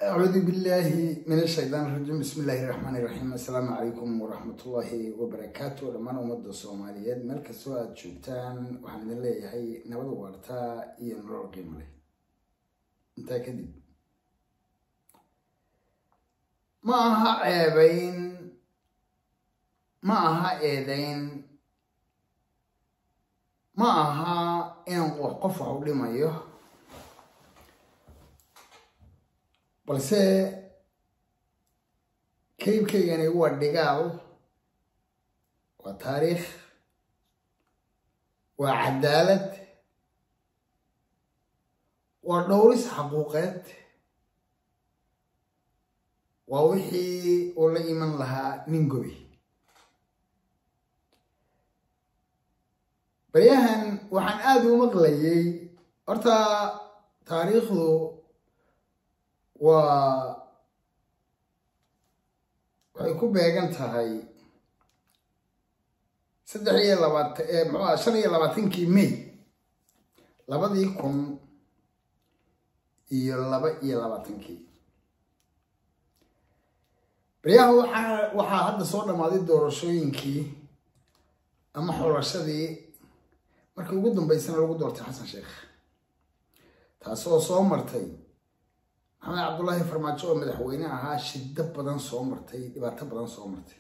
أعوذ بالله من الشيطان الرجيم بسم الله الرحمن الرحيم السلام عليكم ورحمة الله وبركاته لما أمد الصوماليات ملك سواء شوبتان وحمد الله هي نبض ورتا ينرر قيمة انت كذب معها عيبين معها ايدين معها إن وقفه لما يه balse kaybkaygani waa dhigaal waa taariikh waa cadaalad waa dhowris xaquuqeed waa wixii uu la iman lahaa nin gobi baryahan waxaan aada u maqlayay horta taariikhdu waa waxay ku beegan tahay saddex iyo labaatan muxuuha shan iyo labaatankii may labadii kun iyo laba iyo labaatankii baryaha waxaa waxaa hadda soo dhammaaday doorashooyinkii ama xulashadii markii ugu dambeysana lagu doortay xasan sheekh taasoo soo martay maxamed cabdullaahi farmaajo oo madaxweyne ahaa shiddo badan soo martay dhibaato badan soo martay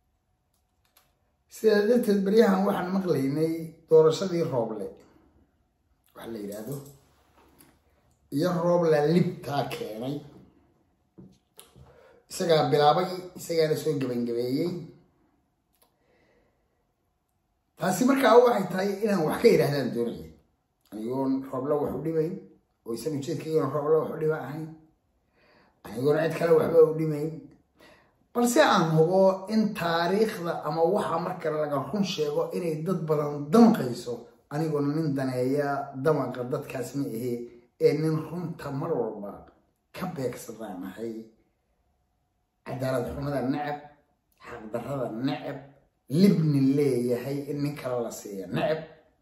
sidaa darteed baryahan waxaan maqlaynay doorashadii rooble waxa la yidhaahdo iyo roobla libtaa keenay isagaa bilaabay isagaana soo gebangabeeyey taasi markaa waxay tahay inaan wax ka yidhaahdaan doonaya anigoon roobla wax u dhibayn oo isan ujeedkaygoon roobla wax u dhiba ahayn anigoona cid kale waxba u dhimayn balse aan hubo in taariikhda ama waxa marka laga run sheego inay dad badan damqayso anigoona nin daneeya damaqa dadkaas ma ahe ee nin runta mar walba ka beegsadaan ahay cadaalad xumada necab xaqdarrada necab libni leeyahay in nin kale la siiya necab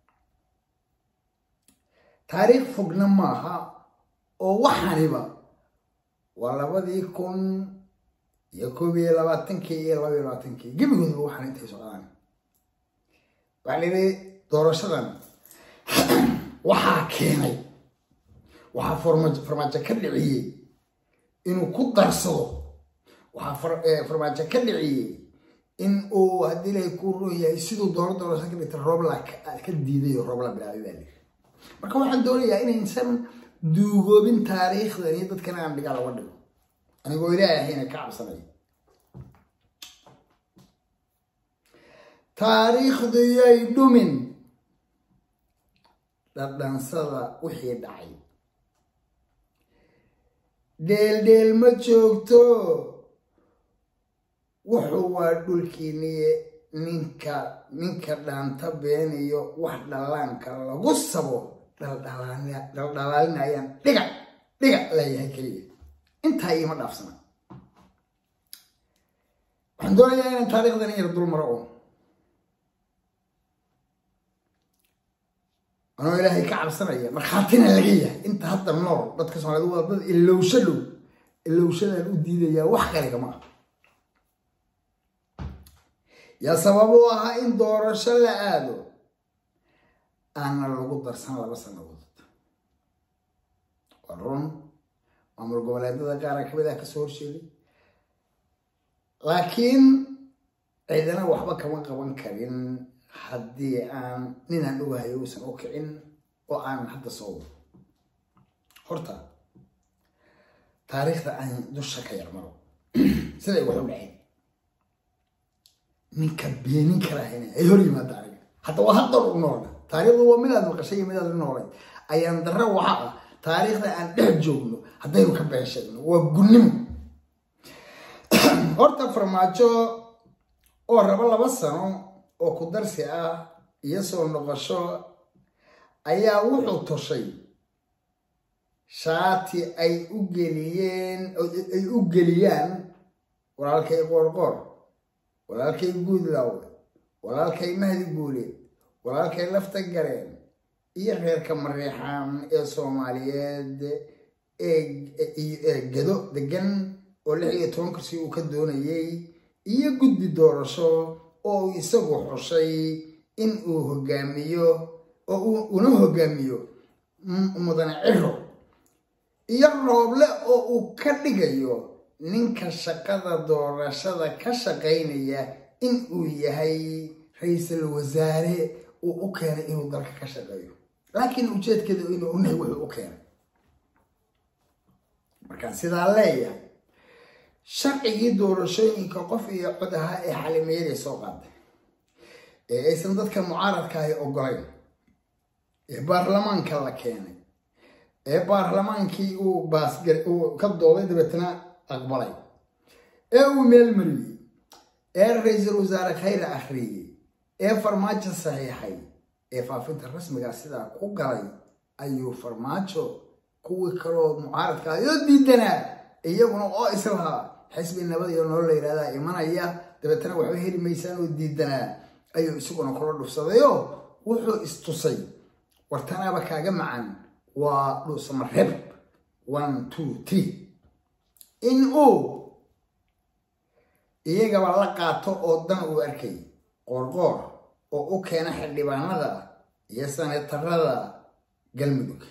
taariikh fogna maaha oo waxaniba waa labadii kun iyo koob iyo labaatankii iyo laba iyo labaatankii gebigoodba waxaan intay socdaan waxaa la yidhi doorashadan waxaa keenay waxaa farmaajo ka dhiciyey inuu ku darsado waxaa farmaajo ka dhiciyey in uu haddii ilahay kuu roon yahay siduu dooro doorasho ka dhigta roobla ka diiday oo roobla bilaabay baa lii marka waxaan doonayaa inaysan duugoobin taariikhdan iyo dadkana aan dhigaa laga dhigo anigoo ilaahay ahayna ka cabsanaya taariikhdu yay dhumin dhadhansada wixii dhacay dheeldheel ma joogto wuxuu waa dhulkiiniye ninka ninka dhaanta beeniyo wax dhallaanka lagu sabo dhaldhalaalinayaan dhiga dhiga leeyahay keliya intaa iima dhaafsana waxaan doonayaa inaan taarikhdan in yar dul maro oo anoo ilaahay ka cabsanaya markhaatina laga yahay inta hadda nool dadka soomaaliyed waa dad ilowsho dhow ilowshadaan u diidayaa wax kaligama ah yaa sabab u ahaa in doorasho la aado aana lagu darsan laba sanadood waa run maamul goboleedada qaara kamid ah kasoo horjeeday laakiin ciidana waxba kama qaban karin haddii aan ninaan ogahayo uusan u kicin oo aan hadda soo wado horta taariikhda aan dusha ka yarmaro siday wax u dhaceen ninka beenin karahayna ay hor yimaada aniga hadda waa haddar u noola taariikhdu waa midaad maqashay iyo midaad noolay ayaan darre waxa ah taariikhda aan dhex joogno haddaynu ka been sheegno waa gunnimo horta farmaajo oo rabo laba sano oo ku darsi ah iyo soo noqosho ayaa wuxuu toshay shaati ay u geliyeen ay u geliyaan walaalkay qoorqoor walaalkay guudlaw walaalkay mahdi guuleed walaalkay lafta gareen iyo reerka mareexaan ee soomaaliyeed gedo degan oo lix iyo toban kursi uu ka doonayey iyo guddi doorasho oo uu isagu xushay in uu hogaamiyo oo una hogaamiyo mudane ciro iyo rooble oo uu ka dhigayo ninka shaqada doorashada ka shaqaynaya in uu yahay ra-iisul wasaare uu u keenay inuu dalka ka shaqeeyo laakiin ujeedkeeda inuu unahay wuxuu u keenay markaan sidaa leeyahay sharcigii doorashooyinka qof iyo cod ahaa ee xalimayadii soo qaaday ee aysan dadka mucaaradkaahi ogolayn ee baarlamaanka la keenay ee baarlamaankii uu baasgar uu ka dooday dabeetna aqbalay ee uu meel mariyey ee ra-iisul wasaare khayra akhriyey ee farmaajo saxiixay ee faafinta rasmigaa sidaa ku galay ayuu farmaajo kuwii kaloo mucaaradka ayoo diidanaa iyaguna oo islahaa xisbi nabad iyo nolol la yidhahdaa imanaya dabeetana waxba heli maysaan oo diidanaa ayuu isaguna kula dhufsadayoo wuxuu istusay wartanaaba kaaga macan waa dhuusamareeb one two three in uu iyagaba la qaato oo dan uu arkay qoorqoor oo u keena xildhibaanada iyo sanetarada galmudug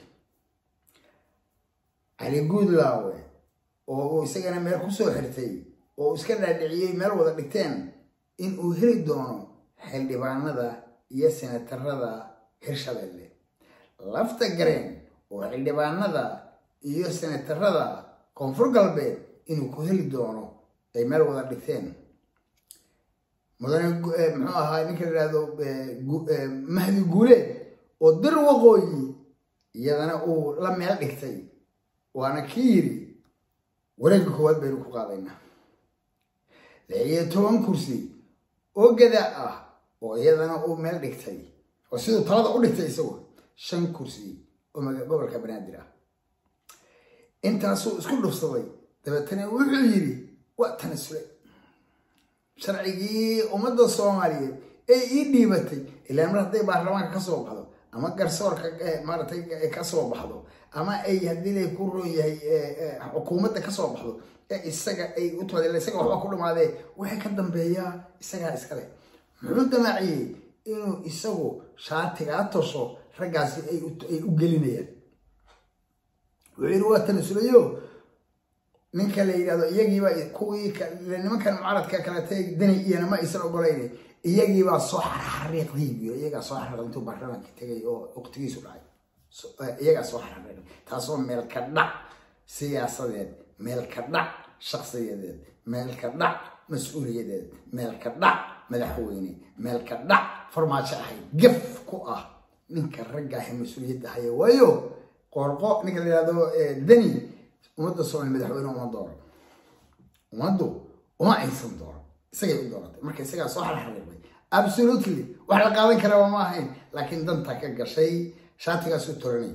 cali guudlaawe oo uu isagana meel kusoo xirtay oo uu iska dhaadhiciyey meel wada dhigteen in uu heli doono xildhibaanada iyo senatarada hirshabelle lafta gareen oo xildhibaanada iyo senatarada koonfur galbeed inuu ku heli doono ay meel wada dhigteen mudane muxuu ahaa ninka la yihahdo mahdi guuleed oo dir waqooyi iyadana uu la meel dhigtay waana kii yiri wareegga koowaad baynu ku qaadaynaa lix iyo toban kursi oo gadaa ah oo iyadana uu meel dhigtay oo siduu talada u dhigtay isagu shan kursi oo gobolka banaadir ah intaasuu isku dhufsaday dabeetana wuxuu yidhi waa tanasulay sharcigii ummadda soomaaliyeed ee ii dhiibatay ilaa mar hadday baarlamaanka kasoo baxdo ama garsoorka maaratay kasoo baxdo ama ay haddii lay ku roon yahay xukuumadda kasoo baxdo ee isaga ay u timaad isaga waxba ku dhamaadee waxay ka dambeeyaa isagaa iskale muxuu damaaciyey inuu isagu shaatigaa tosho raggaasi ay u gelinayaan wuxuu yidhi waa tanasulayo ninka la yidhahdo iyagiiba kuwii nimankan mucaradka kalete dani iyana ma aysan ogolayn iyagiibaa soo xarxariiqdiibiyo iyagaa soo xarriiq intuu baarlamaanka tegay oo waqtigiisu dhacay iyagaa soo xarxariiq taasoo meel ka dhac siyaasadeed meel ka dhac shakhsiyadeed meel ka dhac mas-uuliyadeed meel ka dhac madaxweyne meel ka dhac farmaajo ahayd gaf ku ah ninka raggaahe mas-uuliyadda haya waayo qoorqo ninka la yihahdo dani ummadda soomaali madaxweyne uma dooran ummaddu uma aysan dooran isagay u dooratay marka isagaa soo xarxariiqday absolutely wax la qaadan karaba ma ahayn laakiin danta ka gashay shaatigaas u toranay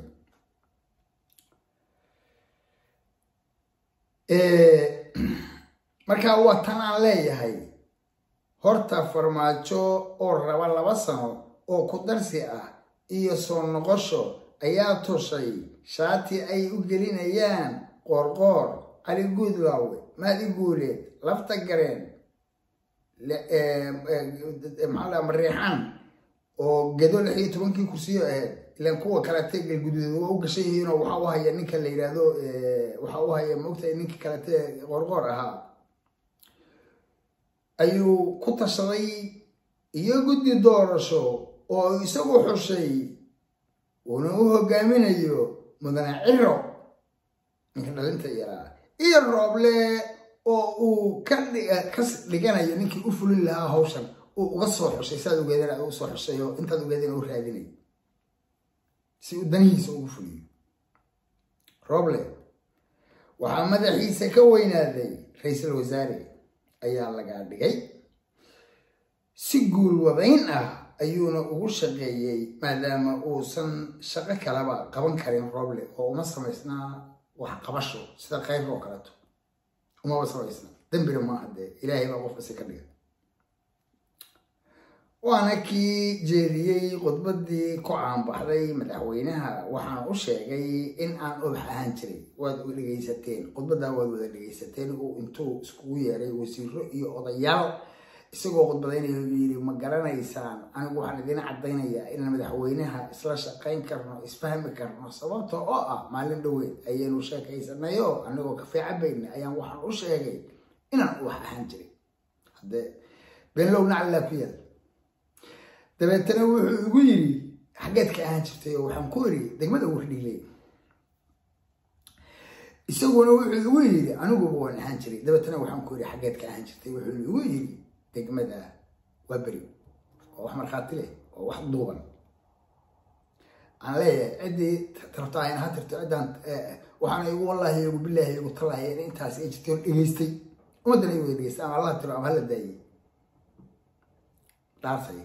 marka waa tan aan leeyahay horta farmaajo oo raba laba sano oo ku darsi ah iyo soo noqosho ayaa tushay shaati ay u gelinayaan qoorqoor cali guudlaawe maadi guuleed lafta gareen maxaa mariixaan oo gedo lix iyo tobankii kursiyo ahayd ilaan kuwa kalete galguduud waa u gashan yihiinoo waxa u haya ninka la yidhaahdo waxa u haya maogtahay ninka kalete qoorqoor ahaa ayuu ku tashaday iyo guddi doorasho oo isagu xushay uuna u hogaaminayo mudane ciro ninka dhalinta yaraa iyo rooble oo uu ka dhiganayo ninkii u fulin lahaa hawshan uu uga soo xushay saad ogeedeen u soo xushay oo intaad ogeedeen u raadinay si uu danihiisa ugu fuliyo rooble waxaa madaxiisa ka weynaaday ra-iisul wasaare ayaa lagaa dhigay si guul wadayn ah ayuuna ugu shaqeeyey maadaama uusan shaqo kalaba qaban karin rooble oo uma samaysnaa wax qabasho sida qayb oo kaleeto umaba samaysna dembina maaha dee ilaahay baa qof isi ka dhiga waana kii jeediyey khudbadii ku caanbaxday madaxweynaha waxaan u sheegay in aan ubax ahaan jiray waad dhegaysateen khudbaddaa waad wada dhegaysateen uu intuu iskugu yeeray wasiiro iyo odayaal isagoo khudbadaynayo yidhi ma garanaysaan anigu waxaan idiin caddaynayaa inaan madaxweynaha isla shaqayn karno isfahmi karno sababta oo ah maalin dhoweed ayaynu sheekaysanayo anigoo kafee cabayna ayaan waxaan u sheegay inaan ubax ahaan jiray haddee beenlow nacallaa ku yaal dabeetana wuxuu igu yidhi xaggeed ka ahaan jirtay oo waxaan ku iri degmada wardhiiley isaguna wuxuu igu yidhi aniguba waan ahaan jiray dabeetana waxaan ku iri xaggeed ka ahaan jirtay wuxuu igu yidhi degmada waa beri oo wax markhaati leh oo wax duuban aan leeyahay ciddii tarabta ayna ha tirto ciddaan waxaana igu wallaahi igu bilaahi igu tallaahi in intaas ay jirtay oon dhegaystay ummaddana ay wada dhegaystay ama allah tiro ama hala daayey dhaartay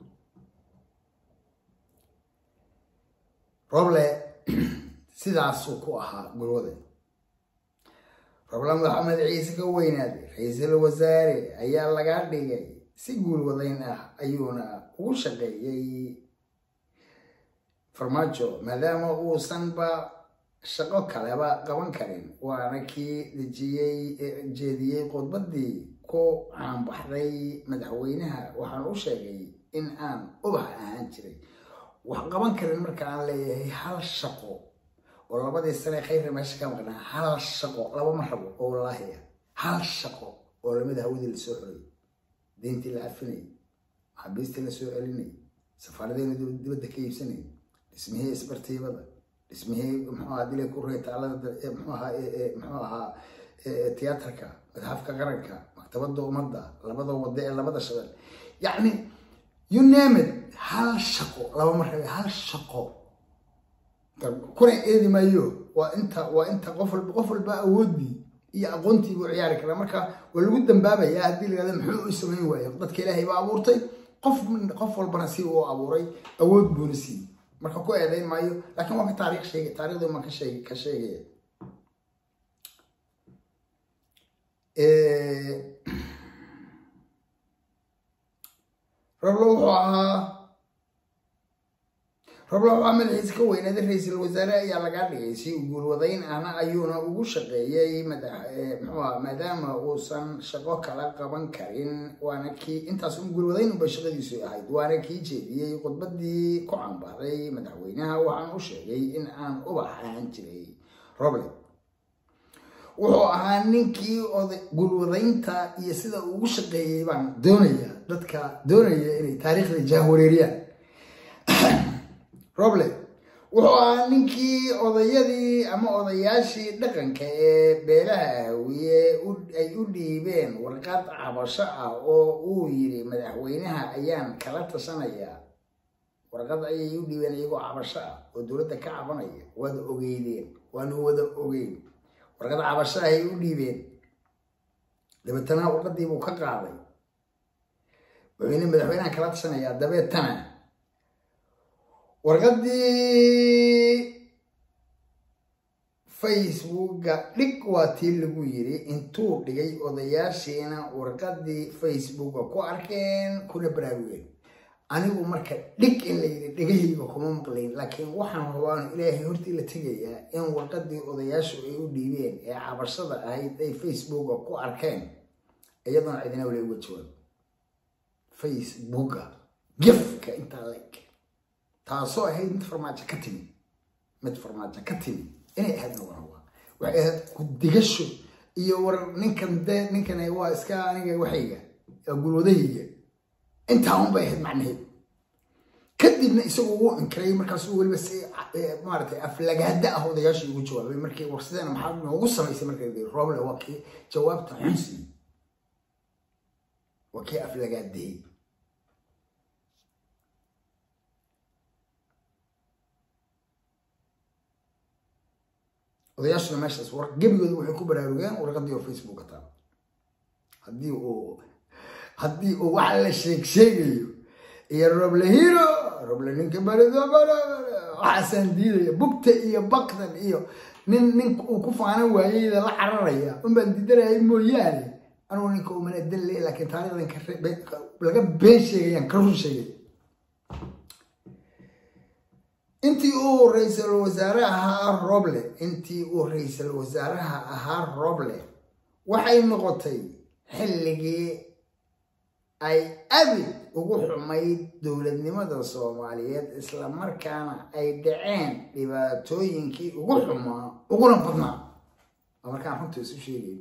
roble sidaasuu ku ahaa gulwada roble maxamed ciise ka weynaaday ra-iisul wasaare ayaa laga dhigay si guulwadayn ah ayuuna ugu shaqeeyey farmaajo maadaama uusanba shaqo kaleba qaban karin waana kii dejiyey jeediyey khudbadii ku caanbaxday madaxweynaha waxaan u sheegay in aan ubax ahaan jiray wax qaban karin marka aan leeyahay hal shaqo oo labadii sane khayrka meesha ka maqnaa hal shaqo laba ma rabo oo wallaahi ah hal shaqo oo lamida hawadii lasoo xoray deyntii la cafinayay maxaabiistii lasoo celinayay safaaradeena dibadda ka iibsanayay dhismihii isbartiibada dhismihii muxuu ahaa dilay ku reetaalada muxuu ahaa muxuu ahaa tiyaatarka madxafka qaranka maktabada ummadda labada wada ee labada shabel yacni you name it hal shaqo laba mar rabe hal shaqo kuna eedi maayo waa inta waa inta qof walba qof walba awoodii iyo aqoontii buu ciyaari karaa marka waa lagu dambaabaya haddii la yihahdo muxuu u samayn waayo dadka ilaahay baa abuurtay qof qof walbana si uu abuuray awood buuna siiyey marka ku eedayn maayo laakiin waa ka taariikh sheegay taarikhdu maan ka sheeg ka sheegaya roblo wuxuu ahaa roblo waxaa madaxiisa ka weynaaday ra-iisul wasaare ayaa lagaa dhigay si guulwadayn ahna ayuuna ugu shaqeeyey mxuuha maadaama uusan shaqo kala qaban karin waana kii intaas un guulwadayn unbay shaqadiisu ahayd waana kii jeediyey khudbadii ku caanbaxday madaxweynaha waxaan u sheegay in aan ubax ahaan jiray roble wuxuu ahaa ninkii gulwadaynta iyo sida ugu shaqeeyey baan doonaya dadka doonaya inay taariikhda jahwareeriyaan roble wuxuu ahaa ninkii odayadii ama odayaashii dhaqanka ee beelaha ahwiye ay u dhiibeen warqad cabasho ah oo uu yiri madaxweynaha ayaan kala tashanayaa warqad ayay u dhiibeen iyagoo cabasho ah oo dowladda ka cabanaya waad ogeydeen waanu wada ogeyn warqad cabasho ahay u dhiibeen dabeetana warqadii buu ka qaaday wuxuuna madaxweynaha kala tashanayaa dabeetana warqadii facebooka dhig waa tii lagu yiri intuu dhigay odayaashiina warqadii facebooka ku arkeen kuna baraarugeen anigu marka dhig in la yidhi dhegahayga kuma maqlayn laakiin waxaan rabaan ilaahay hortii la tegayaa in warqadii odayaashu ay u dhiibeen ee cabashada ahayd ay facebooka ku arkeen iyadoona cidina wala uga jawaab facebooka gefka intaa leg taasoo ahayd mid farmaajo ka timi mid farmaajo ka timi inay ahaydna waraba waxay ahayd ku-digasho iyo war ninkan de ninkan waa iska aniga waxayga gulwadahayga intaa un bay ahayd macnaheed kadibna isagu wuu inkiray markaasuu weliba si maaragtay aflagaada ah odayaashii ugu jawaabay markii warsideena maxaa noogu samaysay marka roble waa kii jawaabta xunsi waa kii aflagaadayey odayaashuna meeshaas war gebigooda waxay ku baraarugeen warqadii oo facebook ka taal haddii uu haddii uu waxa la sheeg sheegayo iyo roble hiro roble ninka barido waxaasaan diidaya bugta iyo bakdan iyo nin nin uu ku faanan waayeyda la cararaya unbaan diidanayay mooyaane anugu ninka umana dalle laakiin taarikhdan laga been sheegayaan ka run sheegay intii uu ra-iisul wasaare ahaa roble intii uu ra-iisul wasaaraha ahaa roble waxay noqotay xilligii ay abid ugu xumayd dowladnimada soomaaliyeed islamarkaana ay dhaceen dhibaatooyinkii ugu xumaa uguna badnaa waa markaan runta isu sheegay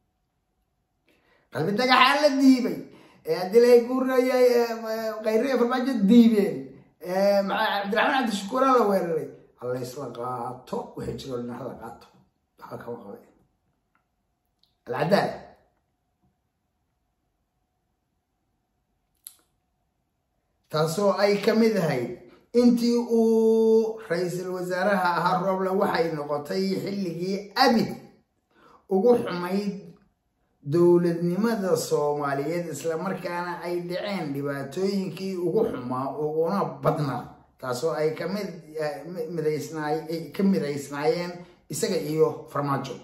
qalbi dagaxaa la diibay dilay guurayay khayre farmaajo diibeen cabdiraxmaan cabdishakuura la weeraray halaysla qaato waxay jiro dhina hala qaato waxba kama qabe alcadaala taasoo ay ka mid ahayd intii uu ra-iisul wasaaraha ahaa roble waxay noqotay xilligii abid ugu xumayd dowladnimada soomaaliyeed islamarkaana ay dhaceen dhibaatooyinkii ugu xumaa uguna badnaa taasoo ay kamid midaysnaay ka midaysnaayeen isaga iyo farmaajo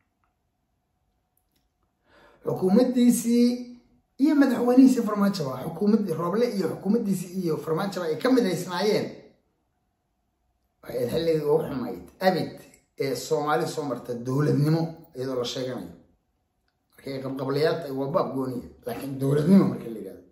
xukuumaddiisii iyo madaxweynihiisii farmaajoba xukuumaddii rooble iyo xukuumaddiisii iyo farmaajoba ay ka midaysnaayeen waxay xilligii ugu xumayd abid ee soomaali soo marta dowladnimo iyadoo la sheeganayo markay qabqablayaalta waa baab gooniya laakiin dowladnimo marka la yidhahdo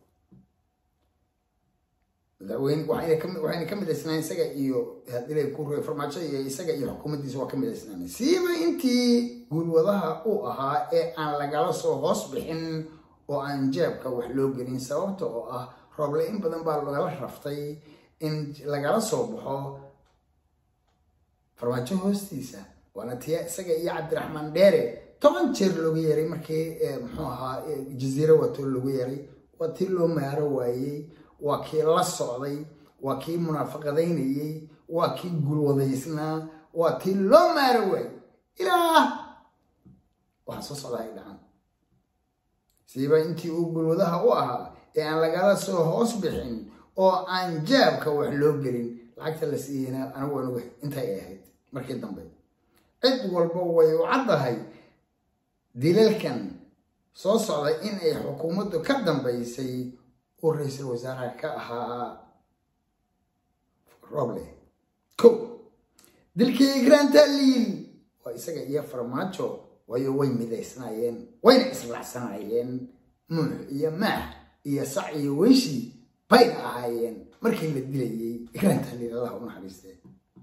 madaxweyne waxayna ka midaysnaan isaga iyo hadilay ku ruy farmaajo iyo isaga iyo xukuumaddiisa waa ka midaysnaanay siiba intii guulwadaha u ahaa ee aan lagala soo hoos bixin oo aan jeebka wax loo gelin sababta oo ah rooble in badan baa lagala raftay in lagala soo baxo farmaajo hoostiisa waana tiya isaga iyo cabdiraxmaan dheere toban jeer looga yeeray markii muxuu ahaa jaziiro wato looga yeeray waa tii loo maaro waayey waa kii la socday waa kii munaafaqadaynayey waa kii gulwadaysnaa waa tii loo maaro waayey ilaa waxaa soo socdaa ay dhacan siiba intii uu gulwadaha u ahaa ee aan lagala soo hoos bixin oo aan jaabka wax loo gelin lacagta la siiyeyna anigu anugu intay ahayd markii dambe cid walba way u caddahay dilalkan soo socda in ay xukuumaddu ka dambaysay uu ra-iisul wasaaraha ka ahaa roble ko dilkii igraanta liil waa isaga iyo farmaajo waayo way midaysnaayeen wayna islaacsanaayeen nuux iyo maax iyo sac iyo wenshi bayna ahaayeen markii la dilayay igraanta liil allah u naxariistee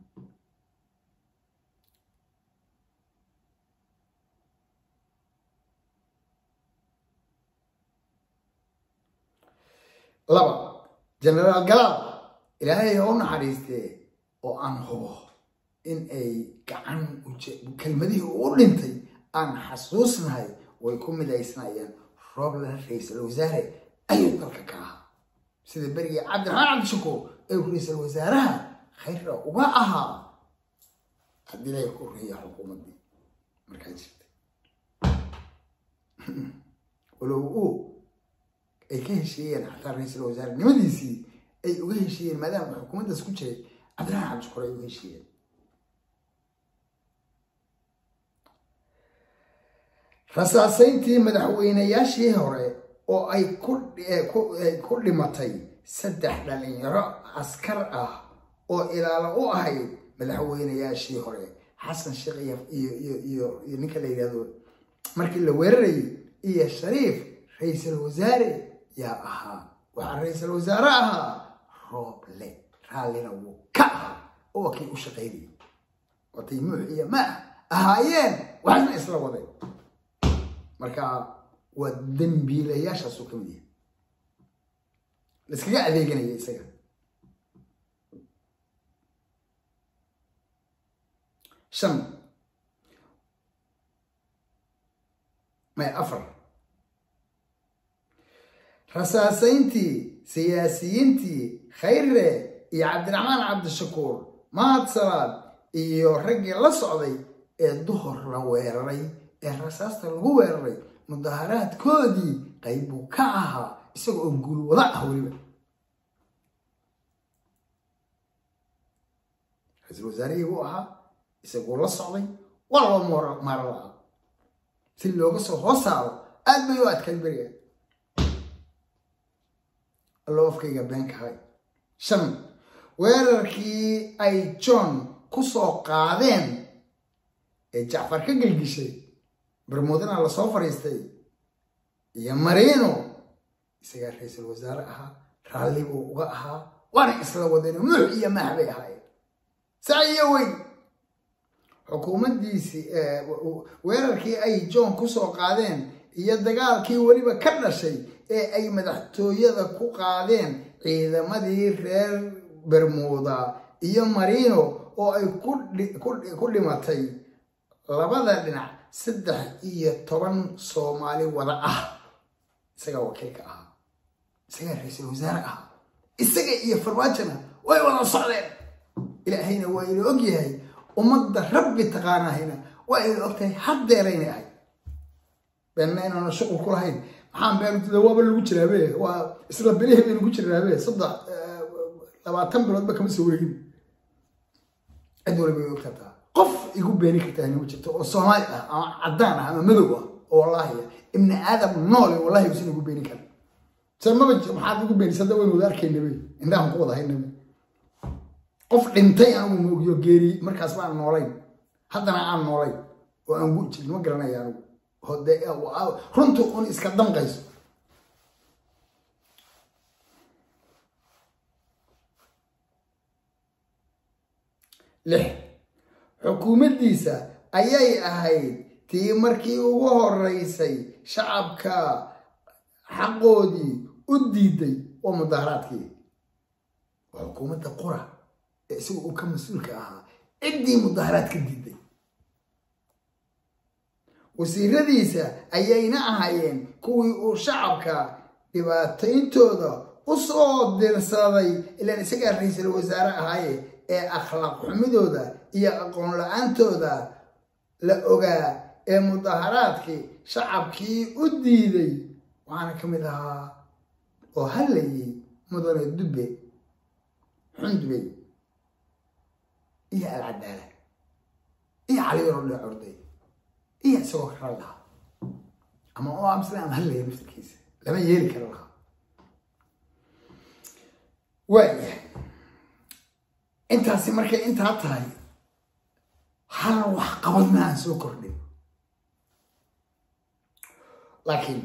laba genaraal galaal ilaahay ha u naxariistee oo aan hubo in ay gacan kelmadihii u dhintay aan xasuusnahay way ku midaysnaayeen rooblan ra-iisul wasaare ayuu dalka ka ahaa sida berigii cabdiraxmaan cabdishakuur ee ra-iisul wasaaraha khayra uga ahaa haddii lay ku riya xukuumaddii markaa jirtay walow uu ay ka heshiiyeen xataa ra-iisul wasaarenimadiisii ay uga heshiiyeen maadaama xukuumaddaas ku jiray cabdiraxmaan cabdishakuur ay uga heshiiyeen rasaasayntii madaxweynayaashii hore oo ay ku dhimatay saddex dhalinyaro askar ah oo ilaalo u ahayd madaxweynayaashii hore xasan sheekh iyo ninka la yidhahdo markii la weerarayay iyo shariif ra-iisul wasaare yaa ahaa waxaa ra-iisul wasaare ahaa rooble raallina wuu ka ahaa oo kii u shaqaynayay watay muux iyo maah ahaayeen waxna isla waday marka waa dambiilayaashaasuu ka mid yahay laiskaga adeeganaya isaga shan may afar rasaasayntii siyaasiyiintii khayre iyo cabdiraxmaan cabdishakuur mahad salaad iyo raggii la socday ee duhor la weeraray ee rasaasta lagu weeraray mudaharaadkoodii qayb buu ka ahaa isaga oo guulwada ah weliba ra-iisul wasaarihii buu ahaa isagoo la socday waa loo maaro la-a si looga soo hoos saaro aad bay u adkayd beriga allo afkayga beenkahay shan weerarkii ay john ku soo qaadeen ee jacfar ka gelgishay bermuudana lasoo fadhiistay iyo marino isagaa ra-iisul wasaare ahaa raalli buu uga ahaa waana isla wadeen nuux iyo maah bay ahaayeen saa iyo weyn xukuumaddiisii weerarkii ay john ku soo qaadeen iyo dagaalkii weliba ka dhashay ee ay madaxtooyada ku qaadeen ciidamadii reer bermuuda iyo marino oo ay ku dhimatay labada dhinac saddex iyo toban soomaali wada ah isagaa wakiilka ahaa isagaa ra-iisul wasaare ahaa isaga iyo farmaajona way wada socdeen ilaahayna waa ina og yahay ummadda rabbi taqaanahayna waa ina og tahay haddeerayna ahay beenna inaana shuqul ku lahayn maxaan been waaba lagu jiraabe waa isla bilihii baynu ku jiraabe saddex labaatan biloodba kama soo wareegin cid waliba way og kartaa qof igu beeni kartaa inama jirto oo soomaali ah ama caddaan ah ama madow ah oo wallaahi ibni aadam noole wallahi usan igu beeni karin samaba maxaad igu beenisa hadda waynu wada arkaynabe indhahan ku wada haynabe qof dhintay anigu moogiyo geeri markaas baan noolayn haddana aan noolayn oo aan gu jirin ma garanaya anigu hode runtu un iska damqayso lix xukuumaddiisa ayay ahayd tii markii ugu horeysay shacabka xaqoodii u diiday oo mudaaharaadkii waa xukuumadda qura ee isaga uu ka mas-uulka ahaa ciddii mudaaharaad ka diiday wasiiradiisa ayayna ahaayeen kuwii uu shacabka dhibaatayntooda u soo dirsaday ilaan isagaa ra-iisul wasaare ahaaye ee akhlaaq xumidooda iyo aqoon la-aantooda la ogaa ee mudaaharaadkii shacabkii u diiday waxaana ka mid ahaa oo hadlayay mudane dubbe xundubey iyo alcadaala iyo caliyaro dhe orday iyo isagoo kala lahaa ama oo amsle ama hadlaya naftarkiisa lama yeeli kara lahaa waayahay intaasi markay intaa tahay hal wax qabad ma aan soo kordhin laakiin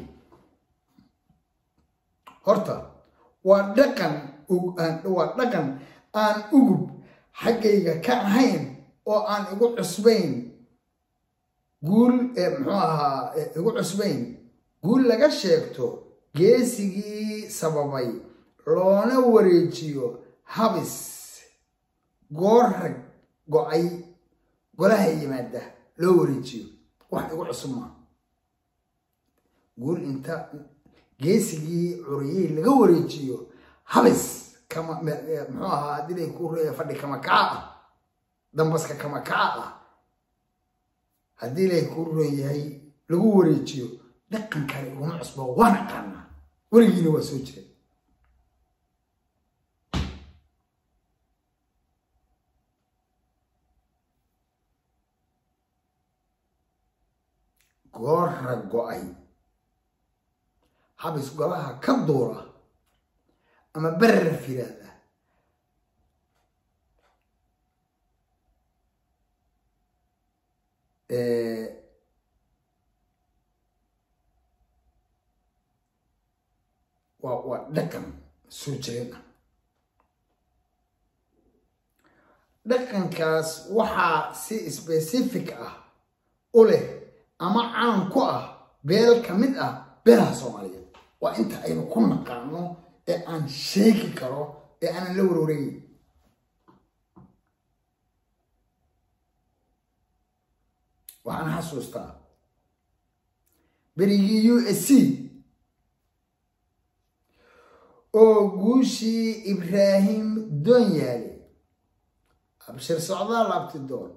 horta waa dhaqan waa dhaqan aan ugub xaggayga ka ahayn oo aan igu cusbayn guul muxuu ahaa igu cusbayn guul laga sheegto geesigii sababay loona wareejiyo habis goor rag go-ay golaha yimaada loo wareejiyo wax igu cusub maa guul inta geesigii curiyey laga wareejiyo habis kama muxuu ahaa hadilay ku fadhi kama kaca ah dambaska kama kaca ah haddii lay ku ron yahay lagu wareejiyo dhaqan kale iguma cusbo waan aqaanaa weligiina waa soo jiray goorra go-ay habis golaha ka duura ama berraf yiraahda waa waa dhaqan soo jireen ah dhaqankaas waxaa si specific ah u leh ama caan ku ah beel ka mid ah beelaha soomaaliyeed waa inta aynu ku naqaano ee aan sheegi karo ee aanan la warwareeyin waxaan xasuustaa berigii u s c oo guushii ibraahim doonyaale abshir socdaal abtidoon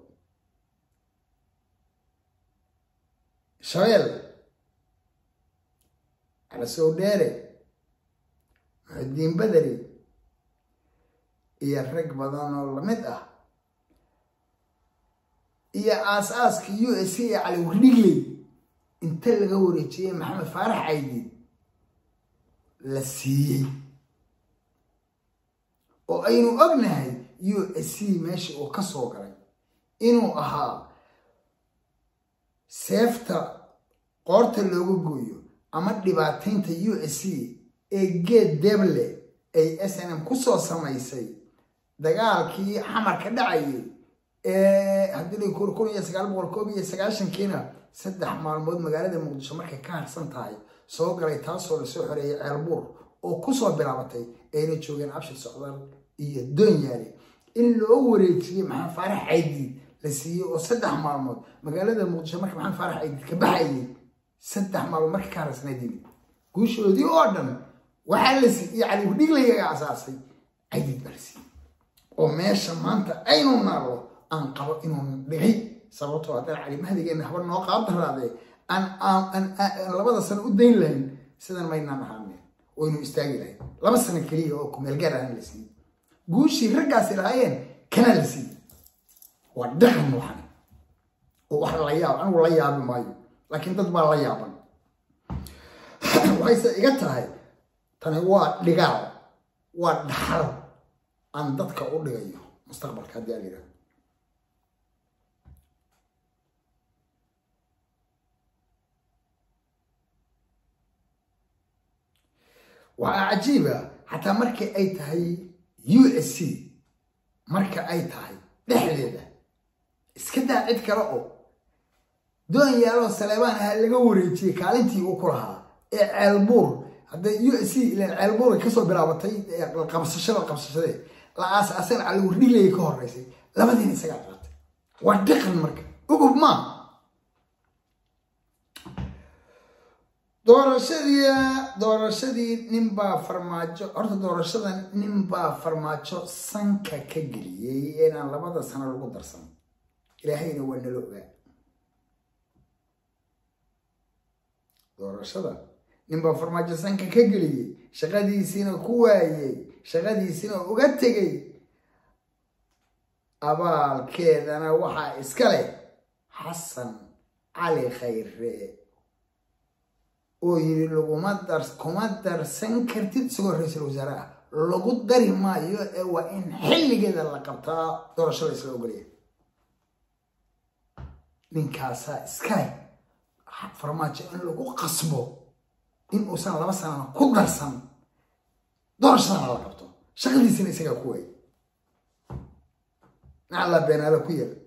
shabeel calasow dheere muxudiin badari iyo rag badan oo lamid ah iyo aas-aaskii u s c ee cali wardhigley inta laga wareejiyey maxamed faarax caydiid la siiyey oo aynu ognahay u s c meesha uu ka soo galay inuu ahaa seefta qoorta looga gooyo ama dhibaataynta u s c ee geed deble ay s n m kusoo samaysay dagaalkii xamarka dhacayay ee haddii kun iyo sagaal boqol koob iyo sagaashankiina saddex maalmood magaalada muqdisho markay ka harsan tahay soo galay taasoo lasoo xoreeyay ceelbuur oo kusoo bilaabatay ayna joogeen abshir socdaal iyo doonyaale in loo wareejiyey maxamed faarax caydiid la siiyey oo saddex maalmood magaalada muqdisho marka maxamed faarax caydiid ka baxayay saddex maalmood marka ka harasnaydin guushoodii oo dhan waxaa la siiyey cali hudhiglayaga asaasay caydiid baa la siiyey oo meesha maanta aynu naallo aan qabo inuu dhigay sababtoo haddana cali mahdigeena haba noo qaabdaraadee aan labada sano u dayn lahayn sidan maynaan ahaaneen waynu istaagi lahayn laba sano keliya oo kumeelgaar ahaan la siiyey guushii raggaasi lahaayeen kanaa la siiyey waa dhaqan waxan oo wax la yaab anigu la yaabi maayo laakiin dad baa la yaaban waxayse iga tahay tani waa dhigaal waa dhaxal aan dadka u dhigayo mustaqbalka haddii aan yidhahdo waxaa cajiiba xataa markii ay tahay u s c marka ay tahay dhexdeeda iska daa cid kale oo doon yaaloo saleebaan aha laga wareejiyey kaalintii uu ku lahaa ee ceelbuur hadda u s c ilan ceelbuur ay kasoo bilaabatay qabsashada qabsashadee la aas-aasan cali wardhilayay ka horeysay labadiina isagaa qaatay waa dhaqan marka ugub maa doorashadii doorashadii ninbaa farmaajo horta doorashada ninbaa farmaajo sanka ka geliyey inaan labada sano lagu darsan ilaahayna waa nala ogaa doorashada ninbaa farmaajo sanka ka geliyey shaqadiisiina ku waayey shaqadiisina uga tegay abaalkeedana waxaa iska leh xasan cali khayre oo yiri laguma dar kuma darsan kartid isagoo ra-iisul wasaare ah lagu dari maayo ee waa in xilligeeda la qabtaa doorashada isla ogolaya ninkaasaa iskale farmaajo in lagu qasbo in uusan laba sanana ku darsan doorashadana la qabto shaqadiisina isagaa ku waayay nacallaa beenaalo ku yeel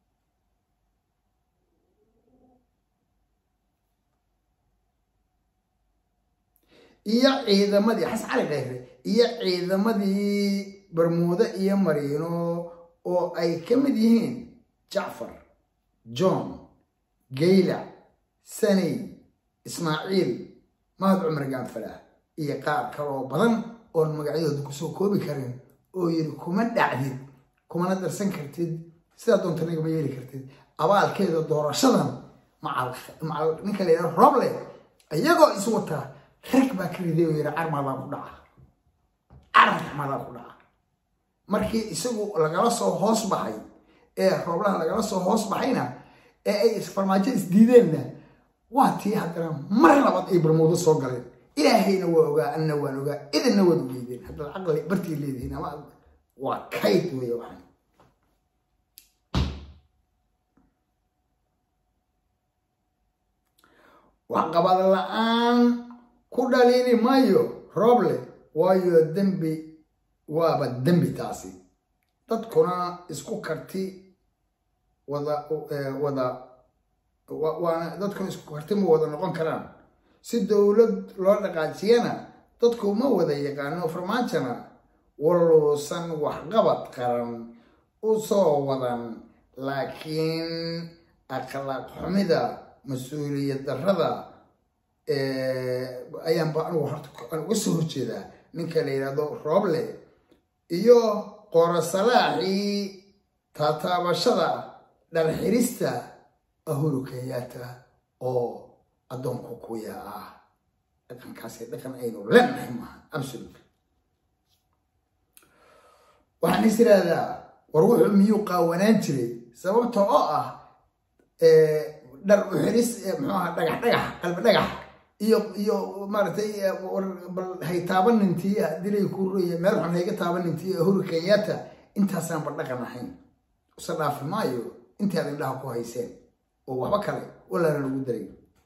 iyo ciidamadii xasan cali khayre iyo ciidamadii bermuudo iyo mariino oo ay ka mid yihiin jacfar john gaylac saney ismaaciil mahad cumar gaanfalaah iyo qaar kaloo badan oon magacyadooda kusoo koobi karin oo yiri kuma dhacdid kumana darsan kartid sidaa doonta nagama yeeli kartid abaalkeeda doorashadan macal ninka la yidhaha roble iyagoo is wataa rag baa ka riday oo yidhi carmadaa ku dhaca carmadaa ku dhaca markii isagu lagala soo hoos baxay ee rooblaha lagala soo hoos baxayna ee ay farmaajo isdiideenna waa tii haddana mar labaad ay barmoodo soo galeen ilaahayna waa ogaa anna waan ogaa idinna waad ogeydeen haddaad caqli bartii leedihiin ama waa kayd weeye waxaan waxqabad la-aan ku dhaliili maayo rooble waayo dembi waaba dembi taasi dadkuna isku karti wada wada waana dadkuna isku karti ma wada noqon karaan si dowlad loo dhaqaajiyana dadku ma wada yaqaano farmaajona waluusan waxqabad qaran u soo wadan laakiin akhlaaq xumida mas-uuliyad darrada ayaanba anigu horta aan uga soo horjeedaa ninka la yidhahdo rooble iyo qorasalaaxii taataabashada dharxirista ahuru kenyaata oo addoonku kuya ah dhaqankaasi dhaqan aynu leenahay maaha absolute waxaan is iraahdaa war wuxuu miyuu qaawanaan jiray sababta oo ah dhar uxiris muxuu aha dhagax dhagax qalbi dhagax iyo iyo maaragtay bal hay taabanintii dilay ku roye meel xun hayga taabanintii huru kenyatta intaasaan ba dhaqan ahayn usa dhaafi maayo intii aad indhaha ku hayseen oo waxba kale walaana lagu daray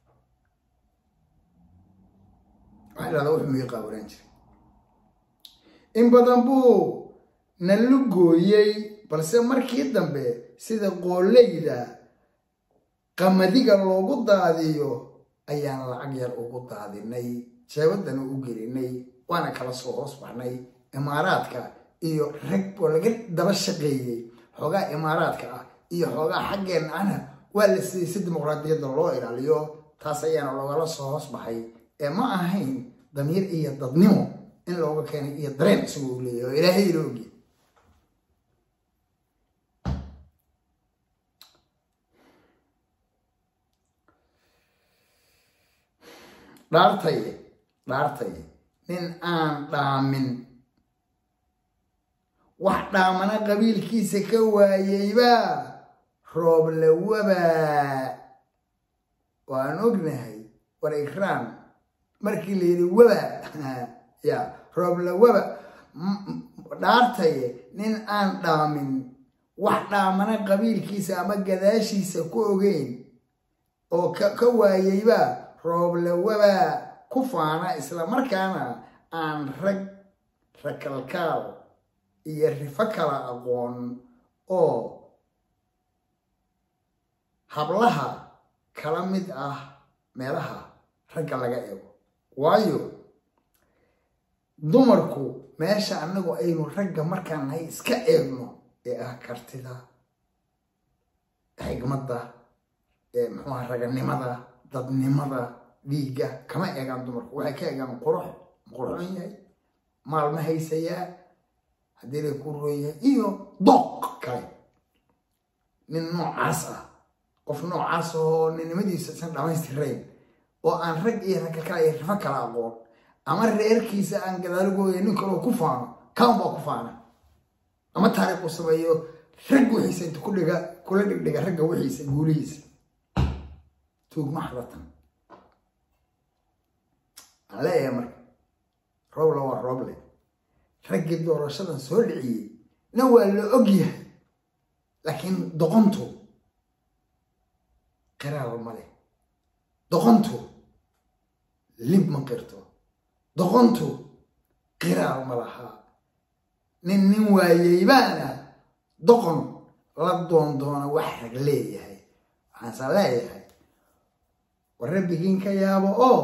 waxaa dhahdaa wuxuu mii qaawanaan jiray in badan buu nalu gooyey balse markii dambe sida qooleyda qamadiga loogu daadiyo ayaan lacag yar ugu daadinay jeebadana u gelinay waana kala soo hoos baxnay imaaraadka iyo rag oo laga daba shaqeeyey xoogaa imaaraadka ah iyo xoogaa xaggeenna ahna waa la siiyey si dimuqraadiyadda loo ilaaliyo taas ayaana loogala soo hoos baxay ee ma ahayn damiir iyo dadnimo in looga keenay iyo dareen isagoo u leeyahy oo ilaahay ila ogi dhaartaye dhaartaye nin aan dhaamin wax dhaamana qabiilkiisa ka waayeyba rooblawaba waan ognahay war ikraan markii la yidhi waba ya rooblawaba dhaartaye nin aan dhaamin wax dhaamana qabiilkiisa ama gadaashiisa ku ogeyn oo ka waayeyba rooblawaba ku faana islamarkaana aan rag rakalkaal iyo rifo kala aqoon oo hablaha kala mid ah meelaha ragga laga eego waayo dumarku meesha annagu aynu ragga markaan nahay iska eegno ee ah kartida xigmadda ee muxuuha raganimada dadnimada dhiigga kama eegaan dumarku waxay ka eegaan qurux qurxon yahay maalma haysayaa haddii lay ku roon yahay iyo dooq kale nin noocaas ah qof noocaas oo ninnimadiisa isan dhamaystirayn oo aan rag iyo ragga kale iyo rifo kala aqoon ama reerkiisa aan gadaalugooya nin kaloo ku faano kaan baa ku faana ama taariikh uu sameeyo rag wixiisa inta ku dhiga kula dhigdhiga ragga wixiisa guulihiisa tuugma xadatan aan leeyahay marka rooble waa rooble raggii doorashadan soo dhiciyey na waa la og yahay laakiin doqontu qiraal ma leh doqontu lib ma qirto doqontu qiraal ma lahaa nin nin waayeybaana doqon la doondoona wax rag leeyahay waxaansa leeyahay war rabbigiin ka yaabo oo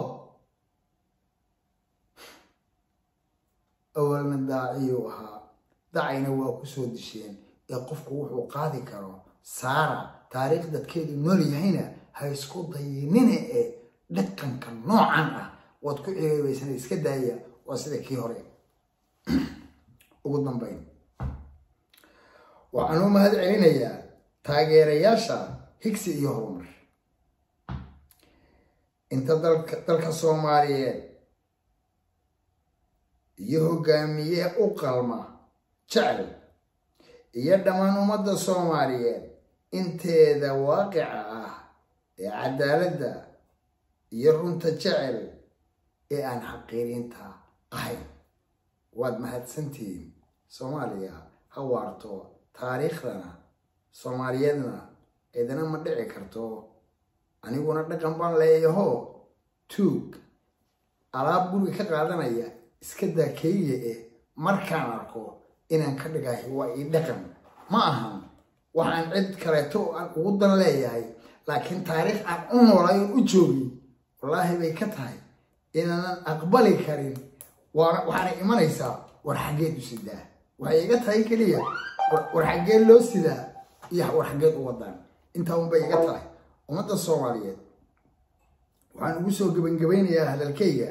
awalna daaciyuu ahaa dacayna waa ku soo disheen ee qofku wuxuu qaadi karo saara taariikh dadkeedu nool yahayna ha isku dayinine ee dhaqanka noocan ah waad ku ceebaysana iska daaya waa sida kii hore ugu dambayn waxaan u mahad celinayaa taageerayaasha higsi iyo horumar inta dalka soomaaliyeed iyo hogaamiye u qalma jecel iyo dhammaan ummadda soomaaliyeed inteeda waaqica ah ee cadaaladda iyo runta jecel ee aan xaqiiriinta ahayn waad mahadsantihiin soomaaliya ha waarto taariikhdana soomaaliyeedna cidina ma dhici karto aniguna dhaqan baan leeyaho tuug alaab guriga ka qaadanaya iska daa keliya eh markaan arko inaan ka dhigahay waa ii dhaqan ma ahan waxaan cid kaleeto aan ugu dan leeyahay laakiin taariikh aan u noolay oo u joogi wallaahi bay ka tahay inaanan aqbali karin waxaana imanaysaa war xaggeed u sidaa waxay iga tahay keliya war xaggeed loo sidaa iyo war xaggeed u wadaan intaa unbay iga tahay ummadda soomaaliyeed waxaan ugu soo gebangebaynayaa hadalkayga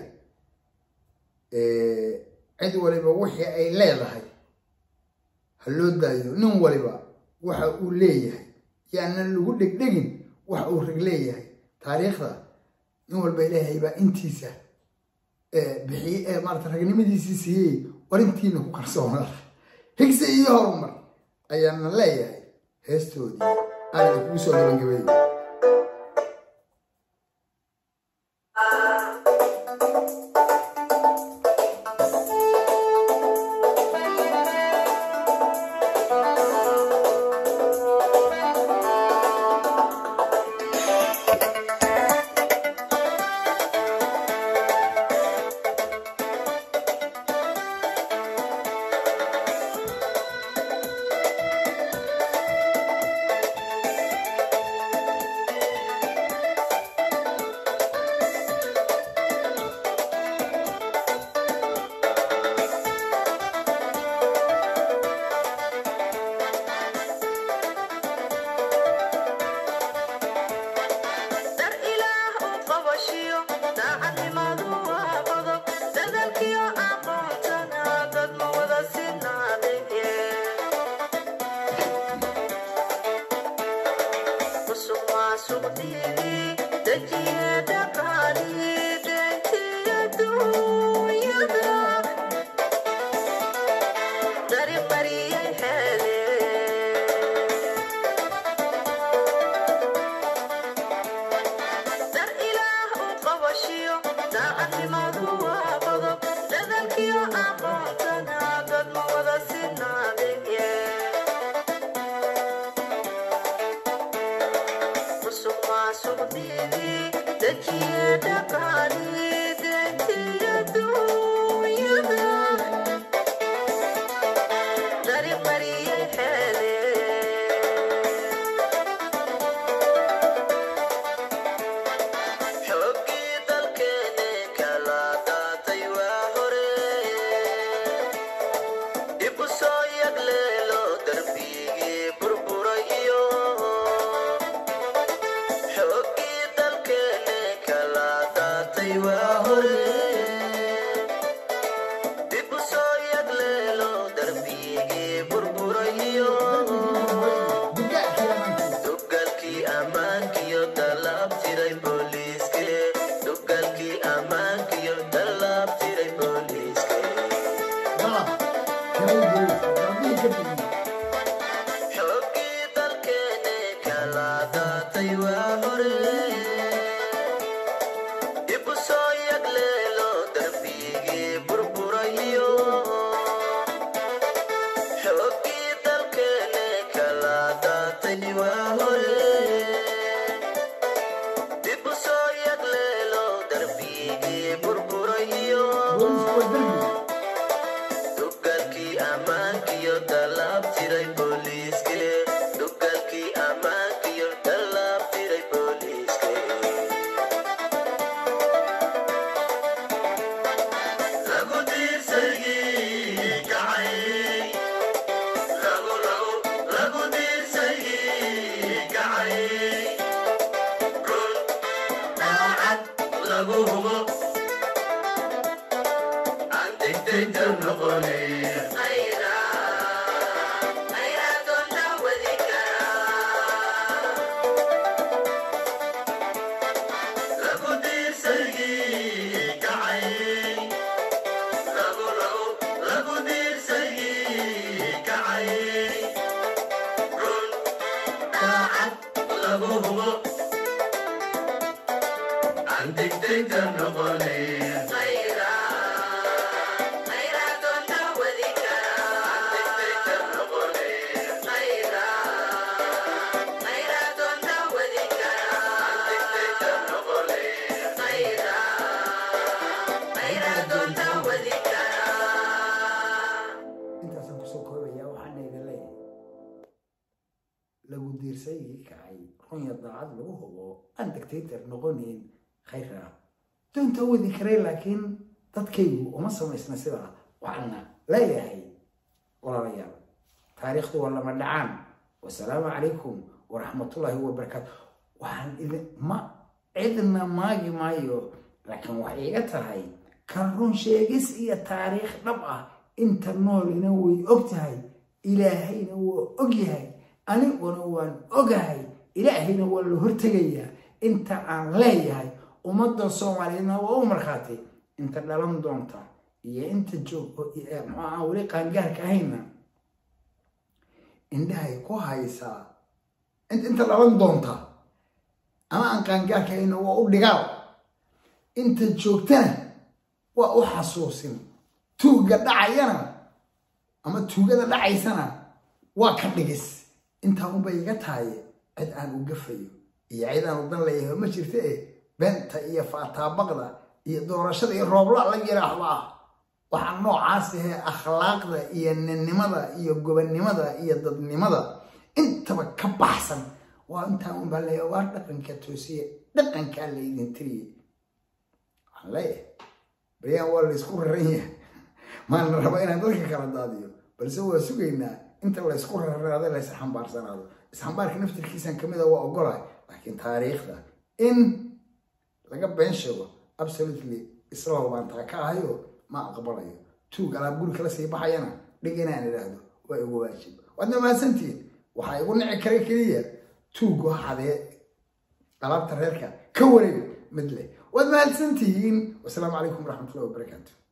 cid waliba wixii ay leedahay ha loo daayo nin waliba waxa uu leeyahay yaanan lagu dhegdhegin waxa uu rag leeyahay taariikhda nin walba ilaahay baa intiisa bixiye maarata ragnimadiisii siiyey war intiina ku kalsoonada higse iyo horumar ayaana leeyahay heestoodii aada kugu soo gabagabeeyay intaasaan kusoo koobaya waxaana idin leeyahay lagu diirsayii kacay runya daacad lagu hubo aan dictator noqonayn khayra doonta wadi karay laakiin dadkaygu uma samaysna sidaa waxaana leeyahay walaalayaal taariikhdu waa lama dhacaan wasalaamu calaykum waraxmatullaahi wabarakaatu waxaan idin ma cidna maagi maayo laakiin waxay iga tahay kan run sheegis iyo taariikh dhab ah inta noolina way og tahay ilaahayna waa og yahay aniguna waan ogahay ilaahayna waa la hortegayaa inta aan leeyahay ummadda soomaaliyeedna waa u markhaatay inta dhalan doonta iyo inta joog maxaa weli qaangaarka ahayna indhahay ku haysaa inta dhalan doonta ama aan qaangaarka ahayna waa u dhigaal inta joogtana waa u xasuusin tuugga dhacayana ama tuugada dhacaysana waa ka dhigis intaa unbay iga tahay cid aan u gafayo iyo cid aan u dan leeyahay ma jirta eh beenta iyo faataabaqda iyo doorashada iyo roobla la yiraahdo ah waxaa noocaas ahee akhlaaqda iyo ninnimada iyo gobannimada iyo dadnimada intaba ka baxsan waa intaa unbaa leeyahay waa dhaqanka toosiye dhaqankaa laydin tiriye waxaan leeyahay baryaan waa laysku raran yahay maana raba inaan dadka kala daadiyo balse waa sugaynaa inta laysku rarraada lays xambaarsanaado isxambaarka naftirkiisan kamid a waa ogolahay laakiin taariikhda in laga been sheego absolutely isla hubaan taa ka ahayo ma aqbalayo tuug alaab guri kala sii baxayana dhig inaan idhaahdo waa igu waajib waadna mahadsantihiin waxaa igu nici kara keliya tuugu hadee alaabta reerka ka wareeg mid leh waad mahadsantihiin wasalaamu calaykum waraxmatullahi wabarakaatu